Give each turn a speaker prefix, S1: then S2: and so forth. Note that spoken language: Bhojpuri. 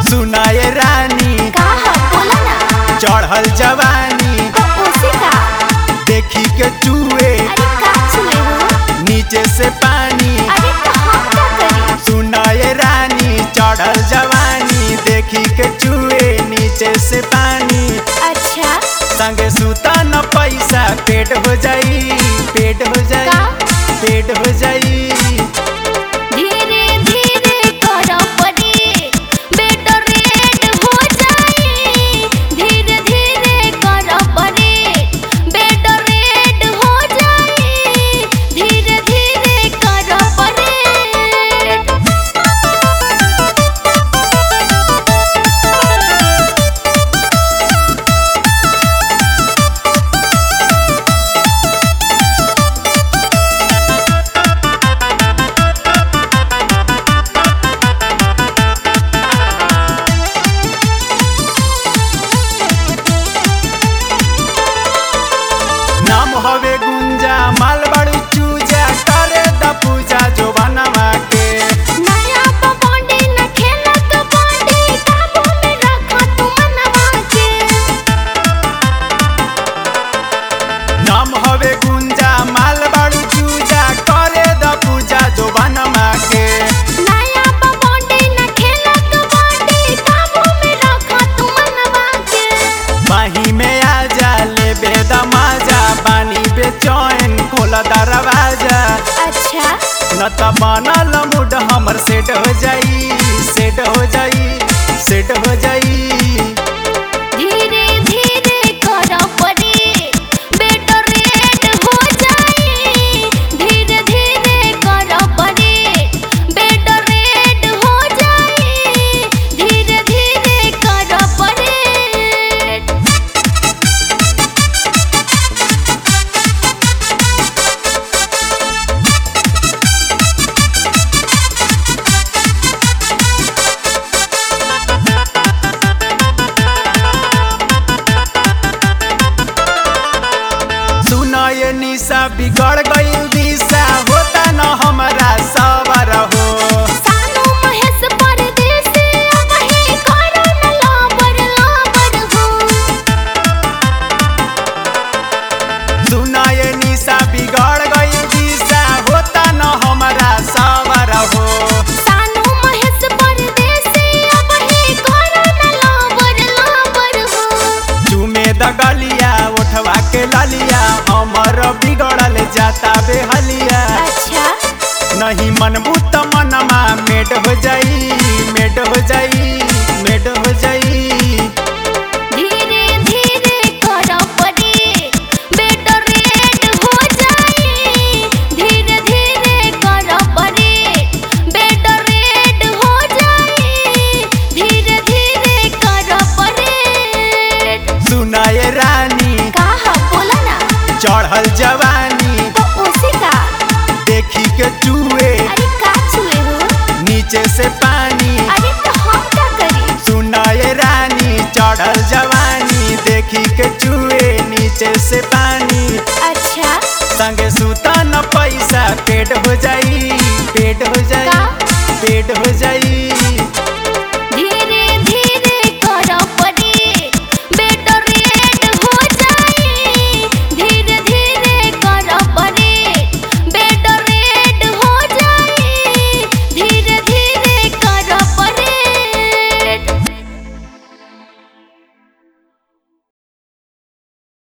S1: सुनाए रानी
S2: का ह बोला ना
S1: चढ़ल जवानी
S2: तो उसी का
S1: देखी के चूहे
S2: अरे का छुए हो
S1: नीचे से पानी
S2: अरे तो हम क्या करी
S1: सुनाए रानी चढ़ल जवानी देखी के चूहे नीचे से पानी
S2: अच्छा
S1: संगे सुता न पैसा पेट हो जाई पेट हो जाई
S2: का?
S1: पेट हो जाई
S2: धीरे धीरे करो परे बेटा रेड हो जाए धीरे धीरे करो परे बेटा रेड हो जाए धीरे धीरे करो परे
S1: नाम हवे गुंजा मालबाड़ी चूजा करे द पूजा जो बनवा के
S2: नया पपौंडी न खेला कबड्डी काबू में रखा तू मनवा के
S1: नाम हवे गुंजा मालबाड़ी चूजा करे द पूजा जो बनवा के
S2: नया पपौंडी न खेला कबड्डी काबू में रखा तू मनवा के
S1: बाही में आ जा ले बेदा माजा बानी बेचैन खोला दरवाजा
S2: अच्छा
S1: न त बनल मूड हमर सेट हो जाई सेट हो जाई सेट हो जाई
S2: धीरे धीरे करो परे बेटा रेड हो जाए धीरे धीरे करो परे बेटा रेड हो जाए धीरे धीरे करो परे
S1: सुनाए निशा बिगड़ गई दिशा होता न हमारा सबर हो
S2: सानू महेश परदेसी वही करो न लाबर लाबर हो
S1: सुनाए निशा बिगड़ गई दिशा होता न हमारा सबर हो
S2: सानू महेश परदेसी वही करो न लाबर लाबर हो
S1: चूमे द गलिया उठवा के ललिया हमर बिगड़ल जाता बेहलिया
S2: अच्छा
S1: नहीं मनबू त मनमा मेट हो जाई मेट हो जाई मेट हो जाई
S2: धीरे धीरे करो परे बेटा रेड हो जाए धीरे धीरे करो परे बेटा रेड हो जाए धीरे धीरे करो परे
S1: सुनाए रानी
S2: का ह बोला ना
S1: चढ़ल जवानी
S2: तो उसी का
S1: देखी के चूहे
S2: अरे का छुए हो
S1: नीचे से पानी
S2: अरे तो हम क्या करी
S1: सुनाए रानी चढ़ल जवानी देखी के चूहे नीचे से पानी
S2: अच्छा
S1: संगे सुता न पैसा पेट हो जाई पेट हो जाई
S2: का?
S1: पेट हो जाई